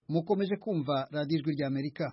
mukomeje kumva radiyo ijwi ry'amerika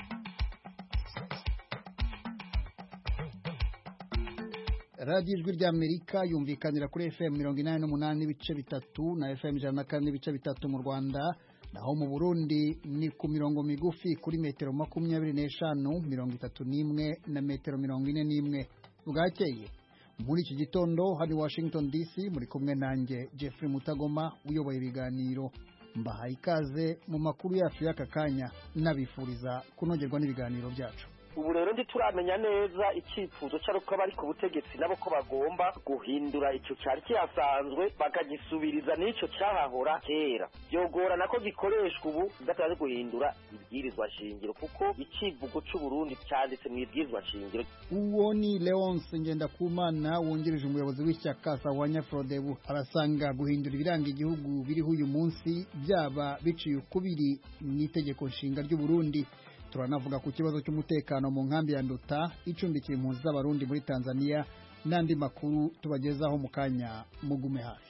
radiyo ijwi ry'amerika yumvikanira kuri fm mirongo inani n'umunani n'ibice bitatu na fm ijana na kane n'ibice bitatu mu rwanda naho mu burundi ni ku mirongo migufi kuri metero makumyabiri n'eshanu mirongo itatu n'imwe na metero mirongo ine n'imwe bwakeye muri iki gitondo hano i washington dc muri kumwe nanjye jeffrey mutagoma uyoboye ibiganiro mbahaye ikaze mu makuru yacu y'aka kanya nabifuriza kunogerwa n'ibiganiro byacu ubu rero ntituramenya neza icyifuzo cy'uko abari ku butegetsi nabo ko bagomba guhindura icyo cyari kihasanzwe bakagisubiriza n'icyo cyahahora kera byogorana ko gikoreshwa ubu bidataje guhindura ibwirizwa shingiro kuko icyivugo cy'uburundi cyanditse mu ibwirizwa shingiro uwo ni leonce ngendakumana wungirije umuyobozi w'ishyaka sawanya frodebu arasanga guhindura ibiranga igihugu biriho uyu munsi byaba biciye ukubiri n'itegeko nshinga ry'uburundi turanavuga ku kibazo cy'umutekano mu nkambi ya nduta icumbikiye impunzi z'abarundi muri tanzania n'andi makuru tubagezaho mu kanya mugume hafi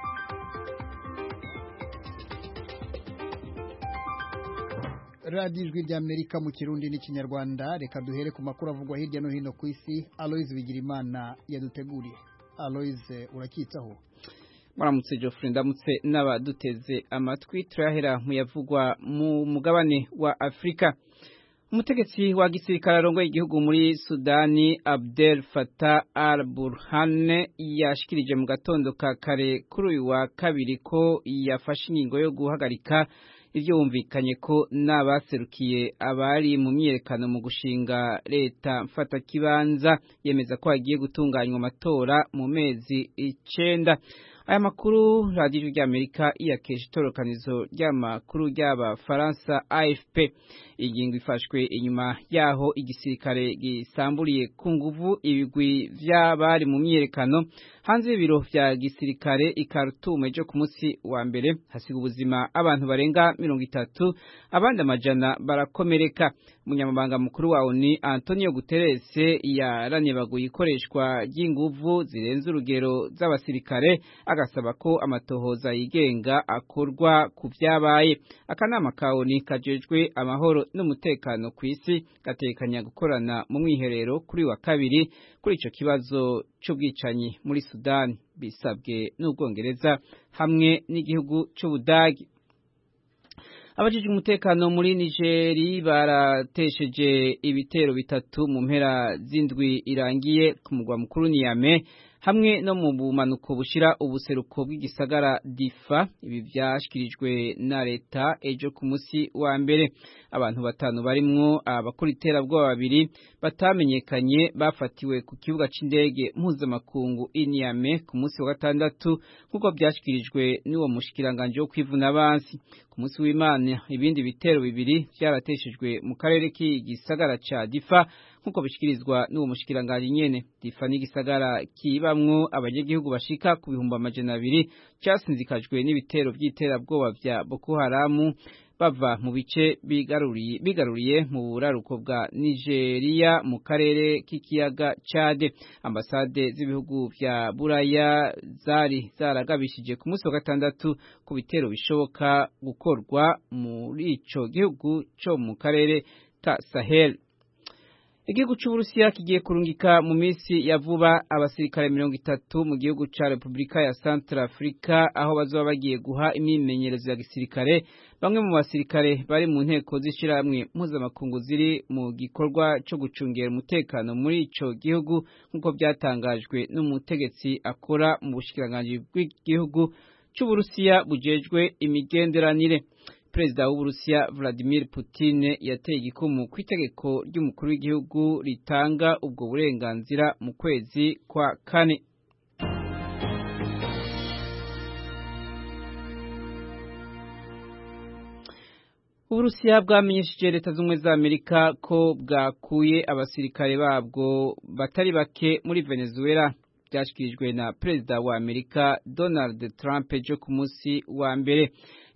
radiyo ijwi ry'amerika mu kirundi n'ikinyarwanda reka duhere ku makuru avugwa hirya no hino ku isi aloyize bigirimana yaduteguriye aloyize urakitsaho muramutse Geoffrey ndamutse n'abaduteze amatwi turahera mu yavugwa mu mugabane wa Afurika umutegetsi wa gisirikare arongoye igihugu muri Sudani Abdel Fattah al-Burhan yashikirije mu gatondo ka kare kuri uyu wa kabiri ko yafashe ingingo yo guhagarika ivyo bumvikanye ko n'abaserukiye abari mu myiyerekano mu gushinga leta mfatakibanza yemeza ko hagiye gutunganywa amatora mu mezi icenda aya makuru radiyo ry'amerika iyakesha itorokanizo ry'amakuru ry'abafaransa afp ingingo ifashwe inyuma yaho igisirikare gisamburiye ku nguvu ibigwi vy'abari mu myiyerekano hanze y'ibiro vya gisirikare i Khartoum ejo ku munsi wa mbere hasiga ubuzima abantu barenga mirongo itatu abandi amajana barakomereka umunyamabanga mukuru wa ONU Antonio Guterres yaranibaguye ikoreshwa ry'inguvu zirenze urugero z'abasirikare agasaba ko amatohoza yigenga akorwa ku vyabaye akanama ka ONU kajejwe amahoro n'umutekano ku isi gatekanya gukorana mu mwiherero kuri wa kabiri kuri ico kibazo c'ubwicanyi muri Sudani bisabwe n'Ubwongereza hamwe n'igihugu c'Ubudagi abajijwe umutekano muri Nigeri baratesheje ibitero bitatu mu mpera z'indwi irangiye ku mugwa mukuru Niamey hamwe no mu bumanuko bushira ubuseruko bw'igisagara Difa ibi vyashikirijwe na leta ejo ku musi wa mbere abantu batanu barimwo abakora iterabwoba babiri batamenyekanye bafatiwe ku kibuga c'indege mpuzamakungu Niamey ku musi wa gatandatu nk'uko vyashikirijwe n'uwo mushikiranganje wo kwivuna abansi ku musi w'Imana ibindi bitero bibiri vyarateshejwe mu karere k'igisagara ca Difa nk'uko bishikirizwa n'uwo mushikiranganje nyene Difa n'igisagara kibamwo abanyagihugu bashika ku bihumbi amajana abiri casinzikajwe n'ibitero vy'iterabwoba vya Boko Haramu bava mu bice bigaruriye bigaruriye mu buraruko bwa Nigeria mu karere k'ikiyaga Chad ambasade z'ibihugu vya Buraya zari zaragabishije ku munsi wa gatandatu ku bitero bishoboka gukorwa muri ico gihugu co mu karere ka Sahel Igihugu c'Uburusiya kigiye kurungika mu misi ya vuba abasirikare mirongo itatu mu gihugu ca Republika ya Central Africa aho bazoba bagiye guha imyimenyerezo ya gisirikare bamwe mu basirikare bari mu nteko z'ishirahamwe mpuzamakungu ziri mu gikorwa co gucungera umutekano muri ico gihugu nk'uko byatangajwe n'umutegetsi akora mu bushikiranganji bw'igihugu c'Uburusiya bujejwe imigenderanire Perezida w'Uburusiya Vladimir Putin yateye igikumu ku itegeko ry'umukuru w'igihugu ritanga ubwo burenganzira mu kwezi kwa kane. Uburusiya bwamenyesheje leta z'ubumwe za Amerika ko bwakuye abasirikare babwo batari bake muri Venezuela byashyikirijwe na perezida wa Amerika Donald Trump ejo ku munsi wa mbere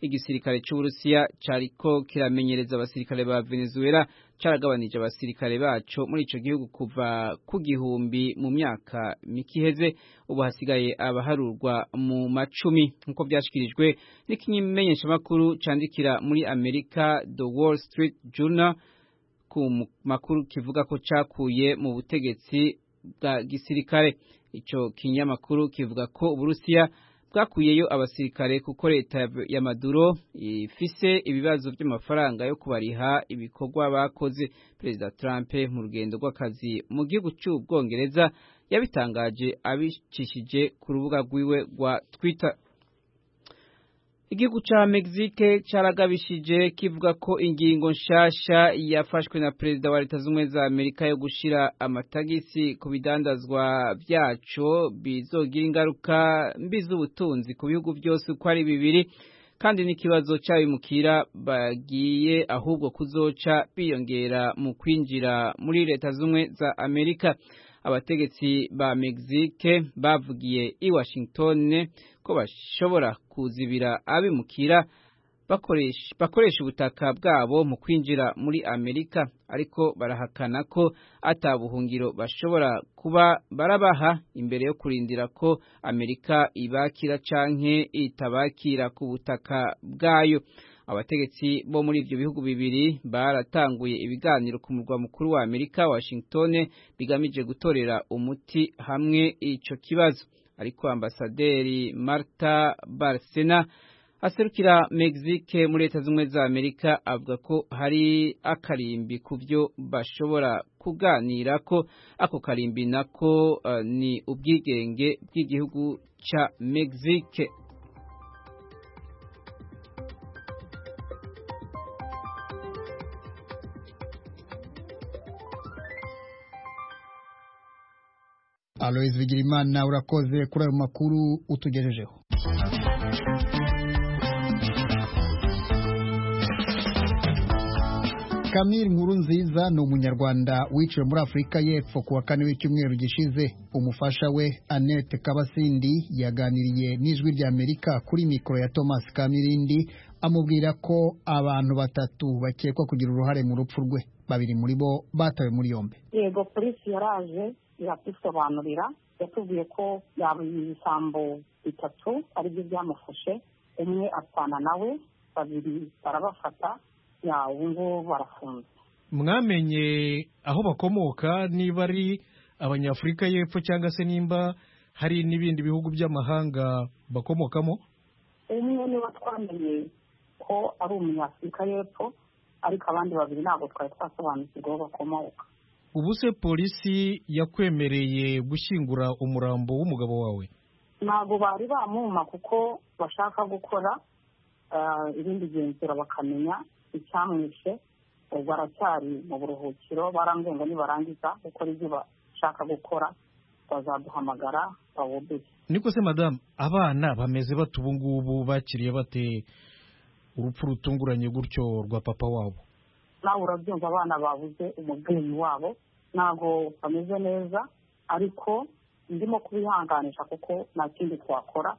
igisirikare c'Uburusiya cariko kiramenyereza abasirikare ba Venezuela caragabanije abasirikare baco muri ico gihugu kuva ku gihumbi mu myaka mikiheze ubu hasigaye abaharurwa mu macumi nkuko byashikirijwe n'ikimenyeshamakuru candikira muri Amerika The Wall Street Journal ku makuru kivuga ko cakuye mu butegetsi bwa gisirikare ico kinyamakuru kivuga ko Uburusiya bwakuyeyo abasirikare kuko leta ya Maduro ifise ibibazo by'amafaranga yo kubariha ibikorwa bakoze Perezida Trump mu rugendo rw'akazi mu gihugu cy'Ubwongereza yabitangaje abicishije ku rubuga rwiwe rwa Twitter Igihugu ca Mexique caragabishije kivuga ko ingingo nshasha yafashwe na Perezida wa Leta Zunze za Amerika yo gushira amatagisi ku bidandazwa vyaco bizogira ingaruka mbi z'ubutunzi ku bihugu byose uko ari bibiri kandi n'ikibazo cy'abimukira bagiye ahubwo kuzoca biyongera mu kwinjira muri Leta Zunze za Amerika abategetsi ba Mexique bavugiye i Washington ko bashobora kuzibira abimukira bakoresha bakoresha ubutaka bwabo mu kwinjira muri Amerika ariko barahakana ko atabuhungiro bashobora kuba barabaha imbere yo kurindira ko Amerika ibakira canke itabakira ku butaka bwayo abategetsi bo muri ibyo bihugu bibiri baratanguye ibiganiro ku murwa mukuru wa Amerika Washington bigamije gutorera umuti hamwe ico kibazo ariko ambasaderi Marta Barcena aserukira Mexique muri leta z'ubumwe za Amerika avuga ko hari akarimbi ku byo bashobora kuganira ko ako karimbi nako uh, ni ubwigenge bw'igihugu ca Mexique Alois Bigirimana urakoze kuri ayo makuru utugejejeho Kamil nkuru nziza ni umunyarwanda wiciwe muri Afurika y'Epfo ku wa kane w'icyumweru gishize umufasha we Annette Kabasindi yaganiriye n'ijwi rya Amerika kuri mikoro ya Thomas Kamirindi amubwira ko abantu batatu bakekwa kugira uruhare mu rupfu rwe babiri muri bo batawe muri yombi yego polisi yaraje iratusobanurira yatubwiye ko yaba ibisambo bitatu aribyo byamufashe umwe apfana nawe babiri barabafata ya ubu ngubu barafunze mwamenye aho bakomoka niba ari abanyafurika y'epfo cyangwa se nimba hari n'ibindi bihugu by'amahanga bakomokamo umwe niwe twamenye ko ari umunyafurika y'epfo ariko abandi babiri ntabwo twari twasobanukirwa aho bakomoka ubu se polisi yakwemereye gushyingura umurambo w'umugabo wawe ntabwo bari bamuma kuko bashaka gukora ibindi genzura bakamenya icyamwishe baracyari mu buruhukiro barambwiye ngo nibarangiza gukora ibyo bashaka gukora bazaduhamagara bawuduze niko se madamu abana bameze bate ubu ngubu bakiriye bate urupfu rutunguranye gutyo rwa papa wabo nawe urabyumva abana babuze umubyeyi wabo ntabwo bameze neza ariko ndimo kubihanganisha kuko nta kindi twakora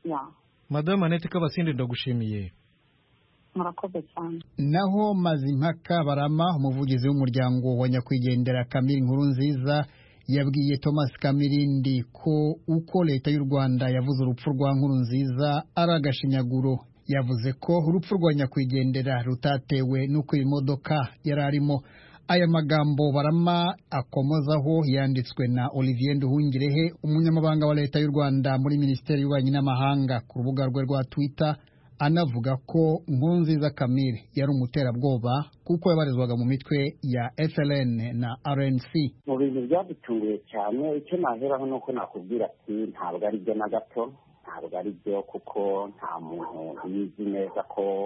madamu anete kabasinde ndagushimiye murakoze cyane naho mazimpaka barama umuvugizi w'umuryango wa nyakwigendera kamiri nkuru nziza yabwiye thomas kamirindi ko uko leta y'u rwanda yavuze urupfu rwa nkuru nziza ari agashinyaguro yavuze ko urupfu rwa nyakwigendera rutatewe n'uko iyi modoka yari arimo aya magambo barama akomozaho yanditswe na olivier nduhungirehe umunyamabanga wa leta y'u rwanda muri minisiteri y'ububanyi n'amahanga ku rubuga rwe rwa twitter anavuga ko nkurunziza kamire yari umuterabwoba kuko yabarizwaga mu mitwe ya FLN na RNC mu bintu byadutunguye cyane icyo naheraho ni uko nakubwira ati ntabwo ari byo na gato ntabwo ari byo kuko nta muntu ubizi neza ko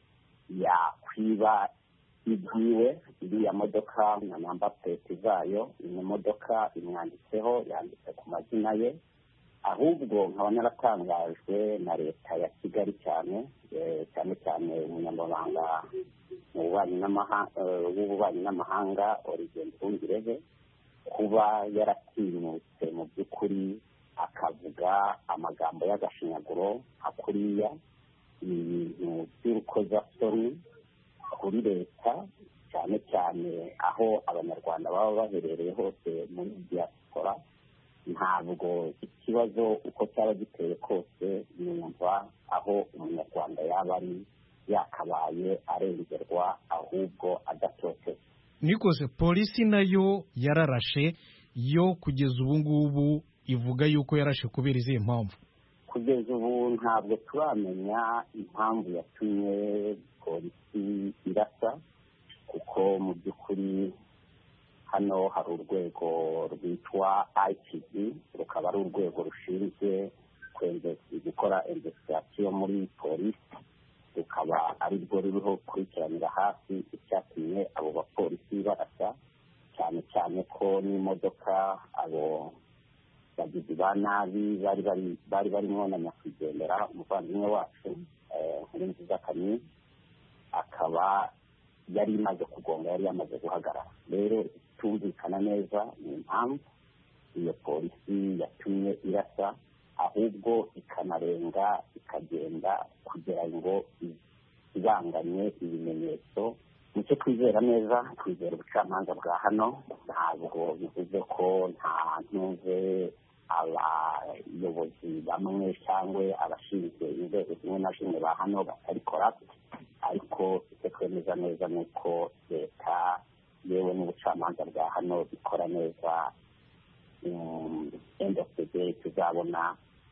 yakwiba ibyiwe iriya modoka na namba plate zayo iyi modoka imwanditseho yanditse ku mazina ye ahubwo nkaba naratangajwe na leta ya kigali cyane cyane cyane umunyamabanga w'ububanyi n'amahanga Olivier Nduhungirehe kuba yaratinyutse mu by'ukuri akavuga amagambo y'agashinyaguro nka kuriya ibintu by'urukozasoni kuri leta cyane cyane aho abanyarwanda baba baherereye hose muri diaspora ntabwo ikibazo uko cyaba giteye kose yumva aho umunyarwanda yaba ari yakabaye arengerwa ahubwo adatoteza nikose polisi nayo yararashe yo kugeza ubu ngubu ivuga yuko yarashe kubera izihe mpamvu kugeza ubu ntabwo turamenya impamvu yatumye polisi irasa kuko mu by'ukuri hano hari urwego rwitwa IPD rukaba ari urwego rushinzwe gukora investigation muri polisi rukaba ari rwo ruriho gukurikiranira hafi icyatumye abo bapolisi barasa cyane cyane ko n'imodoka abo bagizi ba nabi bari bari bari barimo na nyakwigendera umuvandimwe wacu nkuru nziza kamyi akaba yari imaze kugonga yari yamaze guhagarara rero itumvikana neza ni impamvu iyo polisi yatumye irasa ahubwo ikanarenga ikagenda kugira ngo ibanganye ibimenyetso nicyo twizera neza twizera ubucamanza bwa hano ntabwo bivuze ko nta ntuze abayobozi bamwe cyangwa abashinzwe inzego zimwe na zimwe ba hano batabikora ariko icyo twemeza neza ni uko leta yewe n'ubucamanza bwa hano bikora neza end of the day tuzabona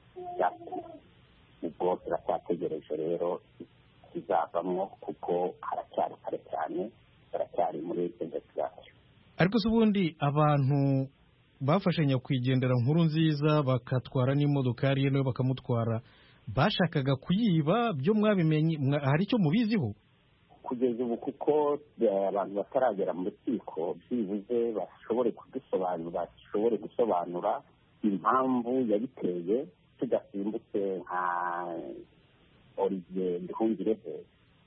ubwo turacyategereje rero kizavamo kuko haracyari kare cyane baracyari muri investigation ariko se ubundi abantu bafashe nyakwigendera nkuru nziza bakatwara n'imodokari ye nawe bakamutwara bashakaga kuyiba byo mwabimenye hari icyo mubiziho kugeza ubu kuko abantu bataragera mu rukiko byibuze bashobore kudusobanura bashobore gusobanura impamvu yabiteye tudasimbutse nka olivier nduhungirehe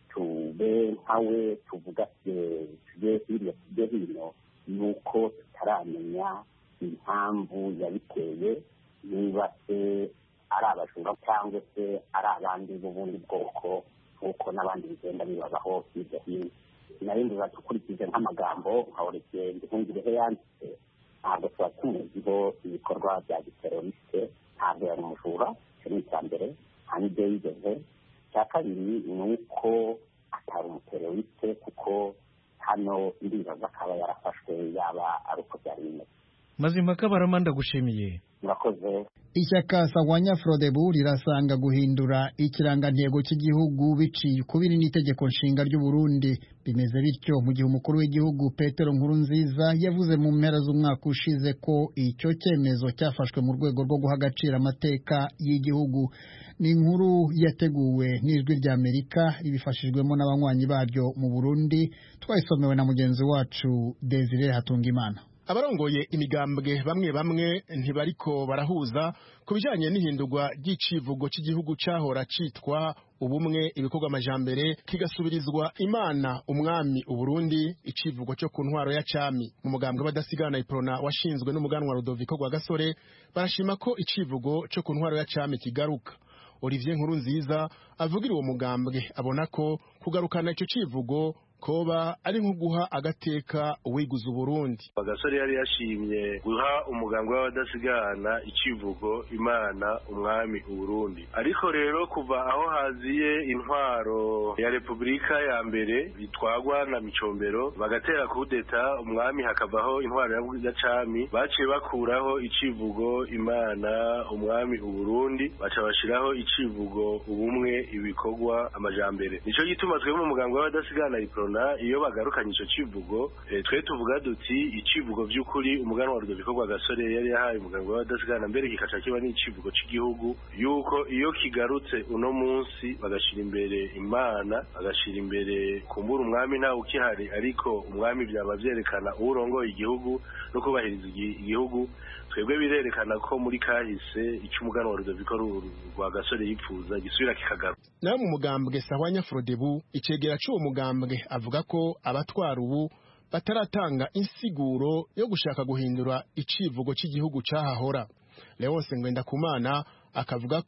tube nkawe tuvuga tujye hirya tujye hino ni uko tutaramenya impamvu yabiteye niba se ari abajura cyangwa se ari abandi b'ubundi bwoko nk'uko n'abandi bigenda bibabaho hirya hino narindi badukurikije nk'amagambo nka olivier nduhungirehe yanditse ntabwo tuba tumuziho ibikorwa bya giterorisite ntabwo yari umujura icyo ni icya mbere nta n'ibyo yigeze icya kabiri ni uko atari umuteroriste kuko hano ndibaza akaba yarafashwe yaba ari uko byari bimeze mazimaka barama ndagushimiye murakoze ishyaka sawanya frodebu rirasanga guhindura ikirangantego cy'igihugu biciye ukubiri n'itegeko nshinga ry'u Burundi bimeze bityo mu gihe umukuru w'igihugu petero nkurunziza yavuze mu mpera z'umwaka ushize ko icyo cyemezo cyafashwe mu rwego rwo guha agaciro amateka y'igihugu ni inkuru yateguwe n'ijwi ry'amerika ribifashijwemo n'abanywanyi baryo mu burundi twayisomewe na mugenzi wacu desire hatungimana abarongoye imigambwe bamwe bamwe ntibariko barahuza ku bijanye n'ihindurwa ry'icivugo cy'igihugu cahora citwa ubumwe ibikorwa amajambere kigasubirizwa imana umwami uburundi icivugo cyo ku ntwaro ya cami mu mugambwe badasigana iprona washinzwe n'umuganwa rudoviko rwa gasore barashima ko icivugo cyo ku ntwaro ya cami kigaruka olivier nkuru nziza avugira uwo mugambwe abona ko kugarukana icyo civugo koba ari nko guha agateka uwiguza uburundi agasore yari yashimye guha umuganga w'abadasigana icivugo imana umwami uburundi ariko rero kuva aho haziye intwaro ya repubulika ya mbere bitwagwa na micombero bagatera kudeta umwami hakavaho intwaro ya cami baciye bakuraho icivugo imana umwami uburundi baca bashiraho icivugo ubumwe ibikorwa amajambere nico gituma twebwe mu muganga w'abadasigana iprona iyo bagarukanye ico civugo e, twe tuvuga duti icivugo vy'ukuri umuganwa wa Rudoviko rwa gasore yari yahaye umuganga w'abadasigana mbere kikaca kiba n'icivugo c'igihugu yuko iyo kigarutse uno munsi bagashira imbere imana bagashira imbere kumbura umwami ntawe ukihari ariko umwami byaba vyerekana uwurongoye igihugu no kubahiriza igihugu twebwe birerekana ko muri kahise icyo umuganwa wa Rudoviko rwa gasore yipfuza gisubira kikagaruka nawe mu mugambwe sahwanya frodebu icegera c'uwo mugambwe avuga ko abatwara ubu bataratanga insiguro yo gushaka guhindura icivugo cy'igihugu cyahahora leonse ngwendakumana akavuga ko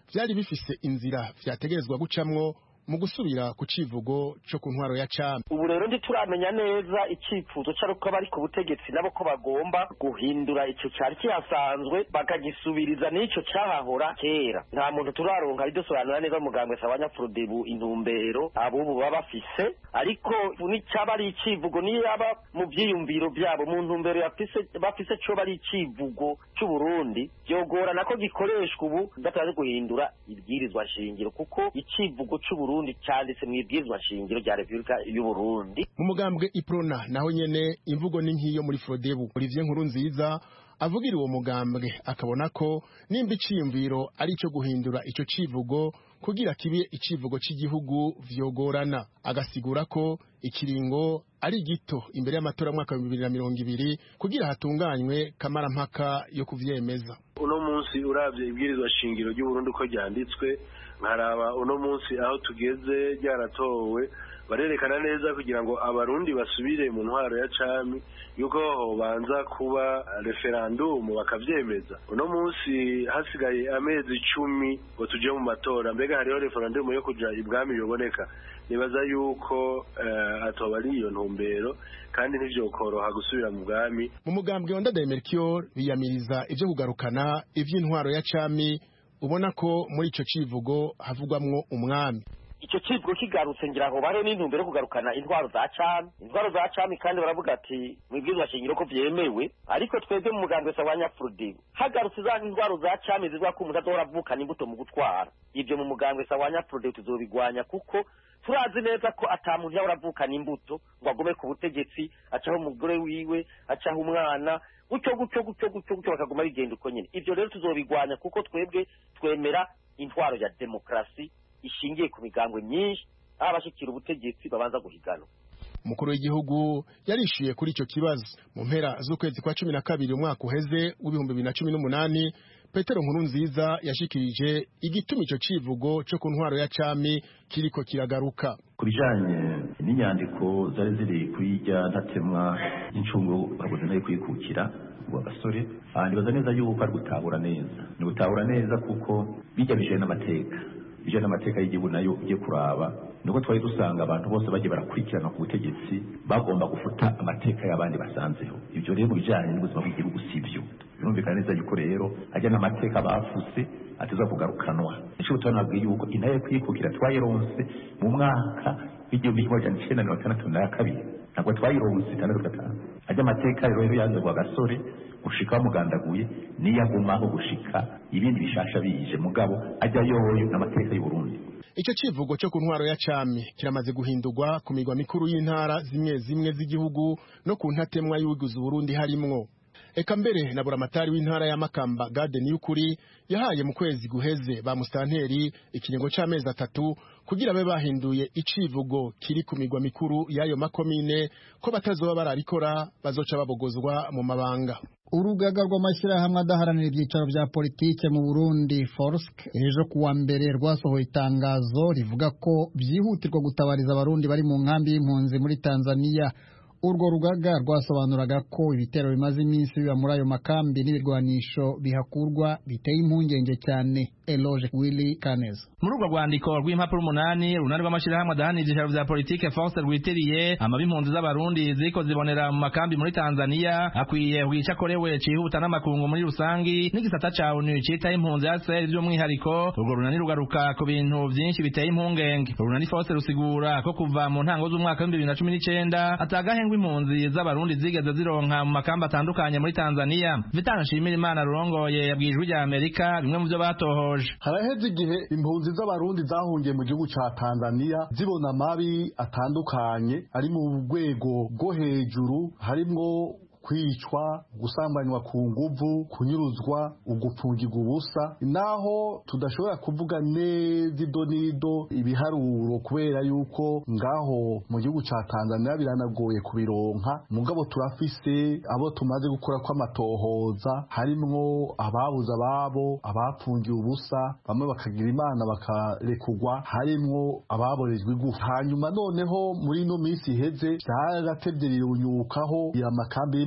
vyari bifise inzira vyategerezwa gucamwo mu gusubira ku civugo co ku ntwaro ya cami ubu rero ntituramenya neza icyifuzo cy'uko bari ku butegetsi nabo ko bagomba guhindura icyo cyari kihasanzwe bakagisubiriza n'icyo cyahahora kera nta muntu turaronka ridusobanura neza muganga wese abanyafurudebu intumbero abubu baba bafise ariko n'icyaba ari icivugo niyo yaba mu byiyumviro byabo mu ntumbero bafise cyo bari icivugo cy'uburundi byogorana ko gikoreshwa ubu bataje guhindura ibwirizwa shingiro kuko icivugo cy'uburundi Burundi cyanditse mu ibwirizwa shingiro rya Republika y'u Burundi mu mugambwe Iprona naho nyene imvugo ni nkiyo muri Frodebu Olivier Nkuru nziza avugira uwo mugambwe akabona ko nimba iciyumviro ari ico guhindura ico civugo kugira kibe icivugo cy'igihugu vyogorana agasigura ko ikiringo ari gito imbere y'amatora y'umwaka wa bibiri na mirongo ibiri kugira hatunganywe kamarampaka yo kuvyemeza uno munsi uravye ibwirizwa shingiro ry'uburundi uko ryanditswe nkaraba uno munsi aho tugeze ryaratowe barerekana neza kugira ngo abarundi basubire mu ntwaro ya cami yuko hobanza kuba referandumu bakavyemeza uno munsi hasigaye amezi icumi ngo tuje mu matora mbega hariho referandumu yo kuja ibwami biboneka nibaza yuko uh, atoba ari iyo ntumbero kandi ntivyokoroha gusubira mu bwami mu mugambwe wa Ndadaye Melchior biyamiriza ivyo kugarukana ivy'intwaro ya cami ubona ko muri ico civugo havugwamwo umwami icyo kivugo kigarutse ngira ngo bare n'intumbero yo kugarukana intwaro za cami intwaro za cami kandi baravuga ati mu ibwirizwa shingiro ko vyemewe ariko twebwe mu mugambwe sa wa nyafurudibu hagarutse za intwaro za cami zizwa ko umuntu azohora avukana imbuto mu gutwara ivyo mu mugambwe sa wa nyafurudibu tuzobigwanya kuko turazi neza ko ata muntu yahora avukana imbuto ngo agume ku butegetsi acaho umugore wiwe acaho umwana gutyo gutyo gutyo gutyo gutyo bakaguma bigenda uko nyine ivyo rero tuzobigwanya kuko twebwe twemera intwaro ya demokarasi ishingiye ku migambwe myinshi aho abashikira ubutegetsi babanza guhiganwa umukuru w'igihugu yarishyuye kuri icyo kibazo mu mpera z'ukwezi kwa cumi na kabiri umwaka uheze w'ibihumbi bibiri na cumi n'umunani petero nkuru nziza yashikirije igituma icyo civugo cyo ku ntwaro ya cami kiriko kiragaruka ku bijanye n'inyandiko zari ziri kuri irya ntatemwa n'incungu babuze nayo kwikukira ngo abasore nibaza neza yuko ari gutahura neza ni gutahura neza kuko bijya bijanye n'amateka bijanye n'amateka y'igihugu nayo ugiye kuraba nuko twari dusanga abantu bose bagiye barakurikirana ku butegetsi bagomba gufuta amateka y'abandi basanzeho ibyo rero mu bijanye n'ubuzima bw'igihugu si byo birumvikana neza yuko rero ajya n'amateka bafuse ateza kugarukanwa nico gutuma nabwiye yuko intare yo kwikukira twayironse mu mwaka w'igihumbi kimwe majana icenda mirongo itandatu na kabiri ntabwo twayironse itandatu gatanu ajya amateka rero yanze ngo agasore gushika bamugandaguye niyo agumaho gushika ibindi bishasha bije mugabo ajya yoyo n'amateka y'u Burundi icyo civugo cyo ku ntwaro ya cami kiramaze guhindurwa ku migwa mikuru y'intara zimwe zimwe z'igihugu no ku ntatemwa y'uwiguze Burundi harimwo eka mbere na buramatari w'intara ya Makamba Gade Niyukuri yahaye mu kwezi guheze ba mustanteri ikiringo c'amezi atatu kugira babe bahinduye icivugo kiri ku migwa mikuru y'ayo makomine ko batazoba bararikora bazoca babogozwa mu mabanga urugaga rw'amashyirahamwe adaharanira ibyicaro bya politike mu burundi forsk ejo kuwa mbere rwasohoye itangazo rivuga ko byihutirwa gutabariza abarundi bari mu nkambi y'impunzi muri tanzania urwo rugaga rwasobanuraga ko ibitero bimaze iminsi biba muri ayo makambi n'ibirwanisho bihakurwa biteye impungenge cyane eloge willy kaneza muri urwo rwandiko rw'impapuro umunani runani rw'amashyirahamwe adahanira ibyicaro bya politike force rwitiriye amabi impunzi z'abarundi ziriko zibonera mu makambi muri tanzania akwiye kugira icyo akorewe cihuta n'amakungu muri rusangi n'igisata ca onu citaho impunzi ya seri by'umwihariko urwo runani rugaruka ku bintu vyinshi biteye impungenge urunani force rusigura ko kuva mu ntango z'umwaka w'ibihumbi bibiri na cumi n'icenda atagahengwa impunzi z'abarundi zigeze zironka mu makambi atandukanye muri tanzania vitana nshimira imana rurongoye yabwiye ijwi rya amerika bimwe mu vyo batohoje haraheze igihe impunzi z'abarundi zahungiye mu gihugu ca tanzania zibona amabi atandukanye ari mu rwego rwo hejuru harimwo kwicwa gusambanywa ku nguvu kunyuruzwa ugupfungirwa ubusa naho tudashobora kuvuga neza ido n'ido ibiharuro kubera yuko ngaho mu gihugu ca tanzania biranagoye kubironka mugabo turafise abo tumaze gukora kw'amatohoza harimwo ababuze ababo abapfungiwe ubusa bamwe bakagira imana bakarekugwa harimwo ababorejwe igufa hanyuma noneho muri ino minsi iheze vyaratevye rirunyukaho amakambi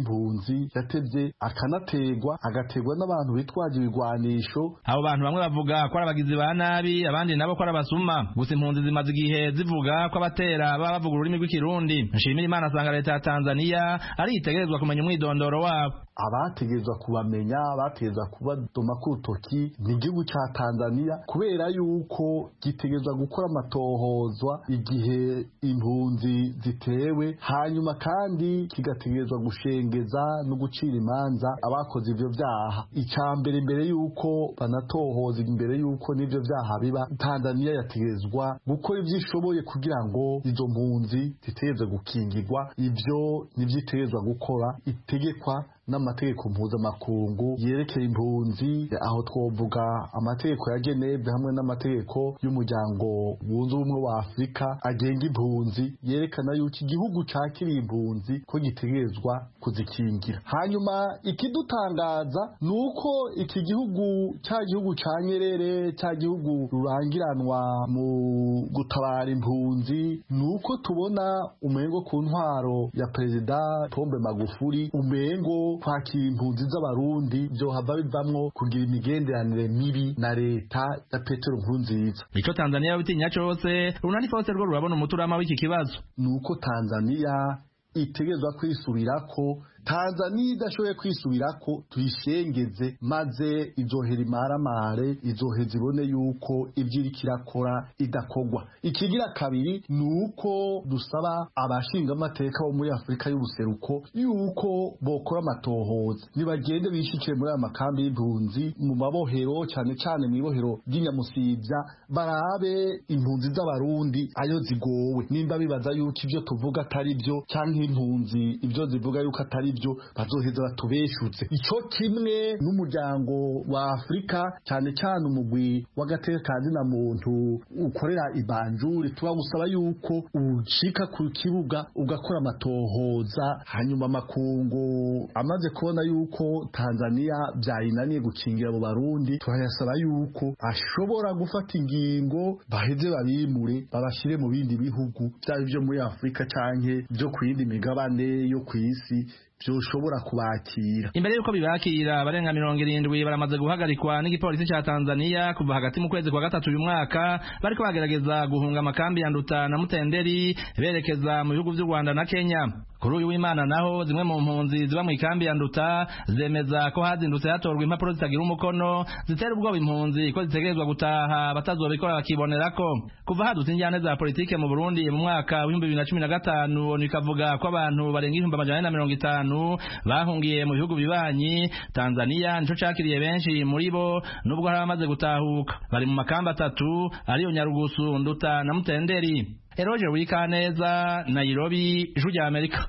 impunzi yatevye akanategwa agategwa n'abantu bitwaje ibigwanisho abo bantu bamwe bavuga ko ari abagizi ba nabi abandi nabo ko ari abasuma gusa impunzi zimaze igihe zivuga ko abatera baba bavuga ururimi rw'ikirundi nshimira imana asanga leta ya tanzaniya ari itegerezwa kumenya umwidondoro wabo abategerezwa kubamenya abategerezwa kubadoma ku rutoki ni igihugu ca tanzaniya kubera yuko gitegerezwa gukora amatohozwa igihe impunzi zitewe hanyuma kandi kigategerezwa gushengeza no gucira imanza abakoze ivyo vyaha icya mbere mbere yuko banatohoza imbere yuko n'ivyo vyaha biba tanzaniya yategerezwa gukora ivyo ishoboye kugira ngo izo mpunzi zitegerezwe gukingirwa ivyo nivyo itegerezwa gukora itegekwa n'amategeko mpuzamakungu yerekeye impunzi aho twovuga amategeko ya Geneve hamwe n'amategeko y'umuryango wunze ubumwe wa Afurika agenga impunzi yerekana yuko igihugu cakiriye impunzi ko gitegerezwa kuzikingira hanyuma ikidutangaza ni uko iki gihugu cya gihugu ca Nyerere cya gihugu rurangiranwa mu gutabara impunzi ni uko tubona umengo ku ntwaro ya perezida Pombe Magufuli umengo kwakira impunzi z'abarundi vyohava bivamwo kugira imigenderanire mibi na leta ya petero nkurunziza ico tanzaniya bitinya cose runani fose rwo rurabona umuturama w'iki kibazo ni uko tanzaniya itegerezwa kwisubirako tanzaniya idashoboye kwisubirako tuyishengeze maze izohera imaramare izoheza ibone yuko ibyo iriko irakora idakogwa ikigira kabiri ni uko dusaba abashingamateka bo muri afurika y'ubuseruko yuko bokora amatohoza nibagende bishikire muri aya makambi y'impunzi mu mabohero cyane cyane mu ibohero ry'inyamusibya barabe impunzi z'abarundi ayo zigowe nimba bibaza yuko ibyo tuvuga atari byo cyangwa impunzi ibyo zivuga yuko atari byo bazoheza batubeshutse icyo kimwe n'umuryango wa afurika cyane cyane umugwi w'agateka kandi na muntu ukorera ibanjuri tuba gusaba yuko ucika ku kibuga ugakora amatohoza hanyuma amakungu amaze kubona yuko tanzaniya byayinaniye gukingira abo barundi turayasaba yuko ashobora gufata ingingo baheze babimure babashyire mu bindi bihugu byaba ibyo muri afurika cyangwa byo ku yindi migabane yo ku isi byoshobora kubakira imbere y'uko bibakira abarenga mirongo irindwi baramaze guhagarikwa n'igipolisi cya tanzaniya kuva hagati mu kwezi kwa gatatu uyu mwaka bariko bagerageza guhunga amakambi ya nduta na mutenderi berekeza mu bihugu by'u rwanda na kenya kuri uyu w'imana naho zimwe mu mpunzi ziba mu ikambi ya nduta zemeza ko hazindutse hatorwa impapuro zitagira umukono zitera ubwoba impunzi ko zitegerezwa gutaha batazobikora bakibonerako kuva hadutse injyane za politike mu burundi mu mwaka w'ibihumbi bibiri na cumi na gatanu onu ikavuga ko abantu barenga ibihumbi amajana ane na mirongo itanu bahungiye mu bihugu bibanyi tanzaniya nico cakiriye benshi muri bo nubwo hari abamaze gutahuka bari mu makamba atatu ariyo nyarugusu nduta na mutenderi eroje wikaneza nairobi ijwi rya amerika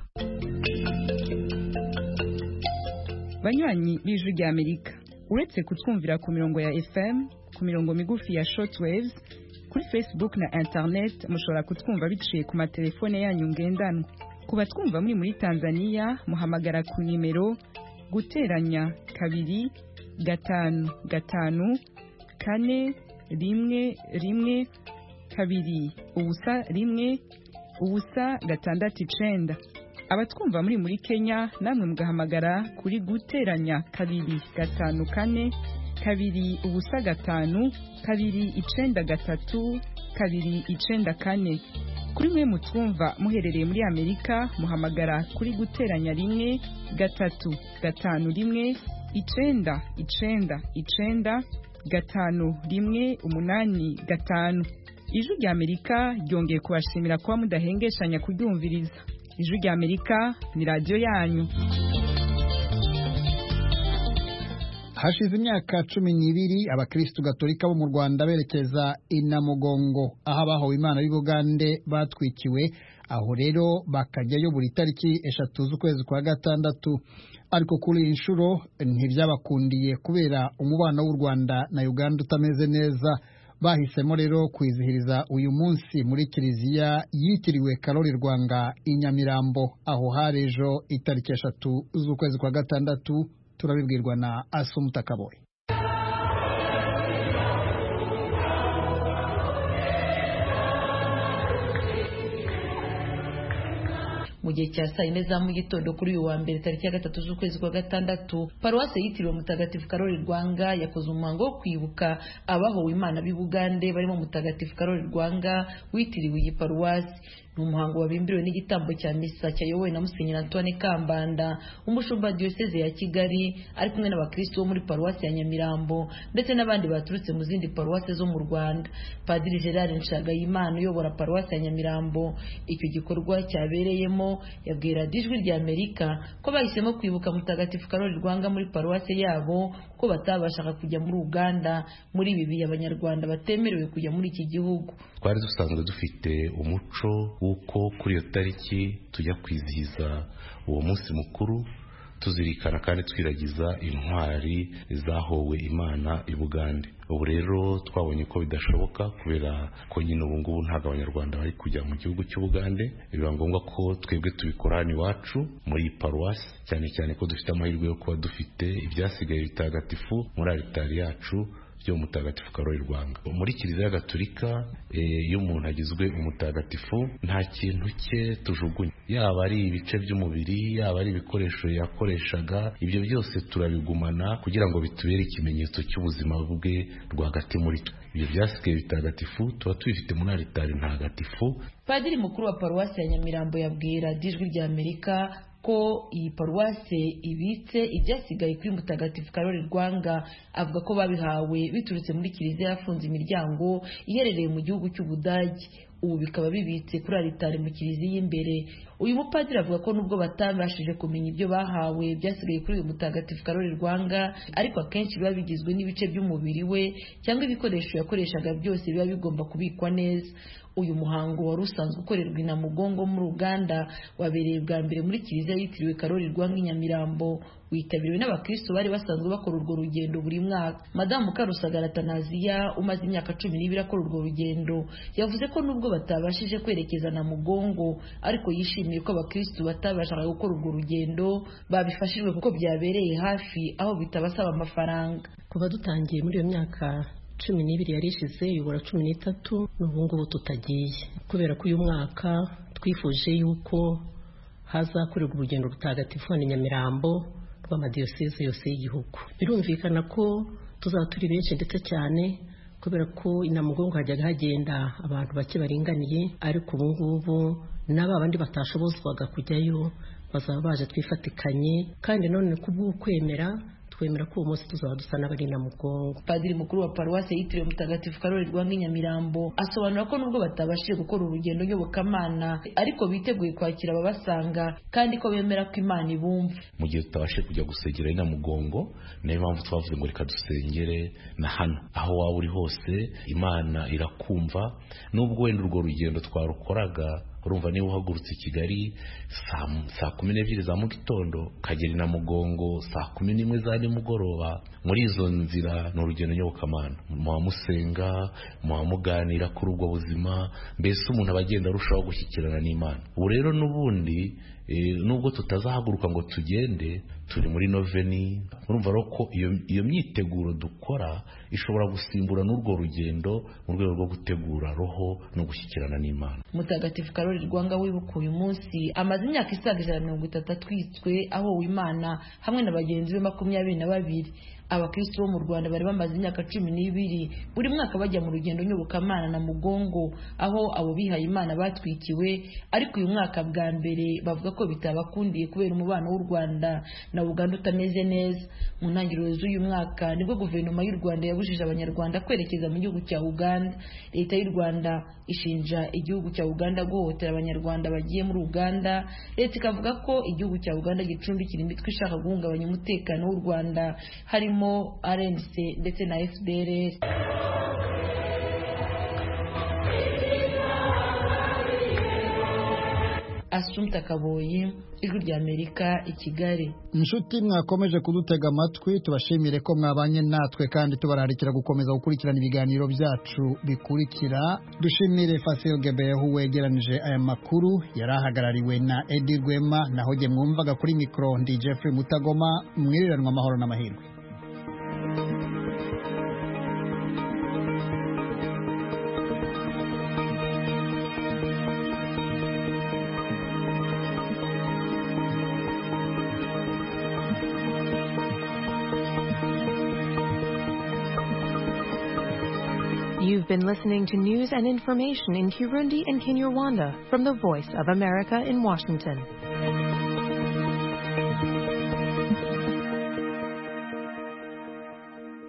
banywanyi b'ijwi rya amerika uretse kutwumvira ku mirongo ya fm ku mirongo migufi ya shortwaves kuri facebook na internet mushobora kutwumva biciye ku matelefone yanyu ngendanwa ku batwumva muri muri tanzaniya muhamagara ku nimero guteranya kabiri gatanu gatanu kane rimwe rimwe kabiri ubusa rimwe ubusa gatandatu icenda abatwumva muri muri kenya namwe mugahamagara kuri guteranya kabiri gatanu kane kabiri ubusa gatanu kabiri icenda gatatu kabiri icenda kane kuri mwe mutwumva muherereye muri amerika muhamagara kuri guteranya rimwe gatatu gatanu rimwe icenda icenda icenda gatanu rimwe umunani gatanu ijwi rya amerika ryongeye kubashimira kuba mudahengeshanya kuryumviriza ijwi rya amerika ni radiyo yanyu hashize imyaka cumi n'ibiri abakirisitu gatolika bo mu rwanda berekeza inamugongo aho abahowe imana y'ubugande batwikiwe aho rero bakajyayo buri tariki eshatu z'ukwezi kwa gatandatu ariko kuri iyi nshuro ntibyabakundiye kubera umubano w'u rwanda na uganda utameze neza bahisemo rero kwizihiriza uyu munsi muri kiliziya yitiriwe karori rwanga i nyamirambo aho hari ejo itariki eshatu z'ukwezi kwa gatandatu turabibwirwa na asumutakaboye mu gihe cya saa yine za mu gitondo kuri uyu wa mbere tariki ya gatatu z'ukwezi kwa gatandatu paruwasi yitiriwe mutagatifu karori rwanga yakoze umuhango wo kwibuka abahowe imana b'i bugande barimo mutagatifu karori rwanga witiriwe iyi paruwasi ni umuhango wabimbiriwe n'igitambo cya misa cyayobowe na musenyeri antoine kambanda umushumba diyoseze ya kigali ari kumwe n'abakristo bo muri paruwasi ya nyamirambo ndetse n'abandi baturutse mu zindi paruwasi zo mu rwanda padiri gerard nshagayimana uyobora paruwasi ya nyamirambo icyo gikorwa cyabereyemo yabwira ijwi rya amerika ko bahisemo kwibuka mutagatifu karori rwanga muri paruwasi yabo ko batabashaga kujya muri uganda muri ibi bihe abanyarwanda batemerewe kujya muri iki gihugu twari dusanzwe dufite umuco w'uko kuri iyo tariki tujya kwizihiza uwo munsi mukuru tuzirikana kandi twiragiza intwari zahowe imana i bugande ubu rero twabonye ko bidashoboka kubera ko nyine ubu ngubu ntabwo abanyarwanda bari kujya mu gihugu cy'ubugande biba ngombwa ko twebwe tubikora hano iwacu muri paruwasi cyane cyane ko dufite amahirwe yo kuba dufite ibyasigaye bitagatifu muri aritari yacu byo mutagatifu karori rwanga muri kiliziya gatolika iyo umuntu agizwe umutagatifu nta kintu cye tujugunya yaba ari ibice by'umubiri yaba ari ibikoresho yakoreshaga ibyo byose turabigumana kugira ngo bitubere ikimenyetso cy'ubuzima bwe rwagati muri twe ibyo byasigaye bitagatifu tuba tubifite muri aritari ntagatifu padiri mukuru wa paruwasi ya nyamirambo yabwira ijwi rya amerika ko iyi paruwase ibitse ibyasigaye kuri mutagatifu karori rwanga avuga ko babihawe biturutse muri kiliziya yafunze imiryango iherereye mu gihugu cy'ubudage ubu bikaba bibitse kuri aritari mu kiliziya imbere uyu mupadiri avuga ko nubwo batabashije kumenya ibyo bahawe byasigaye kuri uyu mutagatifu karori rwanga ariko akenshi biba bigizwe n'ibice by'umubiri we cyangwa ibikoresho yakoreshaga byose biba bigomba kubikwa neza uyu muhango wari usanzwe ukorerwa i namugongo muri uganda wabereye bwa mbere muri kiliziya yitiriwe karori rwanga i nyamirambo witabiriwe n'abakristo bari basanzwe bakora urwo rugendo buri mwaka madamu karusagara tanaziya umaze imyaka cumi n'ibiri akora urwo rugendo yavuze ko nubwo batabashije kwerekeza na mugongo ariko yishimiye ko abakristo batabashaga gukora urwo rugendo babifashijwe kuko byabereye hafi aho bitabasaba amafaranga kuva dutangiye muri iyo myaka cumi n'ibiri yari ishize yubura cumi n'itatu n'ubu ngubu tutagiye kubera ko uyu mwaka twifuje yuko hazakorerwa urugendo rutagatifu hano i nyamirambo rw'amadiyoseze yose y'igihugu birumvikana ko tuzaba turi benshi ndetse cyane kubera ko inamugongo hajyaga hagenda abantu bake baringaniye ariko ubu ngubu n'aba bandi batashobozwaga kujyayo bazaba baje twifatikanye kandi none kubw'ukwemera twemera ko uwo munsi tuzaba dusa n'abari na mugongo padiri mukuru wa paruwasi yitiriwe mutagatifu karori rwanga nyamirambo asobanura ko nubwo batabashije gukora urugendo nyobokamana ariko biteguye kwakira ababasanga kandi ko bemera ko imana ibumva mu gihe tutabashije kujya gusengera na mugongo niyo mpamvu twavuze ngo reka dusengere na hano aho waba uri hose imana irakumva nubwo wenda urwo rugendo twarukoraga urumva niba uhagurutse i kigali saa kumi n'ebyiri za mu gitondo ukagera na mugongo saa kumi n'imwe za nimugoroba muri izo nzira ni urugendo nyobokamana muba musenga muba muganira kuri ubwo buzima mbese umuntu aba agenda arushaho gushyikirana n'imana ubu rero n'ubundi nubwo tutazahaguruka ngo tugende turi muri noveni urumva rero ko iyo myiteguro dukora ishobora gusimbura n'urwo rugendo mu rwego rwo gutegura roho no gushyikirana n'imana mutagatifu karori rwanga wibuka uyu munsi amaze imyaka isaga ijana na mirongo itatu atwitswe ahowe imana hamwe na bagenzi be makumyabiri na babiri abakristo bo mu rwanda bari bamaze imyaka cumi n'ibiri buri mwaka bajya mu rugendo nyobokamana na mugongo aho abo bihaye imana batwikiwe ariko uyu mwaka bwa mbere bavuga ko bitabakundiye kubera umubano w'u rwanda na uganda utameze neza mu ntangiriro z'uyu mwaka nibwo guverinoma y'u rwanda yabujije abanyarwanda kwerekeza mu gihugu cya uganda leta y'u rwanda ishinja igihugu cya uganda guhohotera abanyarwanda bagiye muri uganda leta ikavuga ko igihugu cya uganda gicumbikira imitwe ishaka guhungabanya umutekano w'u rwanda harimo harimo RNC ndetse na FDLR Asumta Kaboyi ijwi rya Amerika i Kigali inshuti mwakomeje kudutega amatwi tubashimire ko mwabanye natwe kandi tubararikira gukomeza gukurikirana ibiganiro byacu bikurikira dushimire Fasil Gebehu wegeranije aya makuru yari ahagarariwe na Edi Rwema naho jye mwumvaga kuri mikoro ndi Jeffrey Mutagoma mwiriranwa amahoro n'amahirwe You've been listening to news and information in Kirundi and Kinyarwanda from the Voice of America in Washington.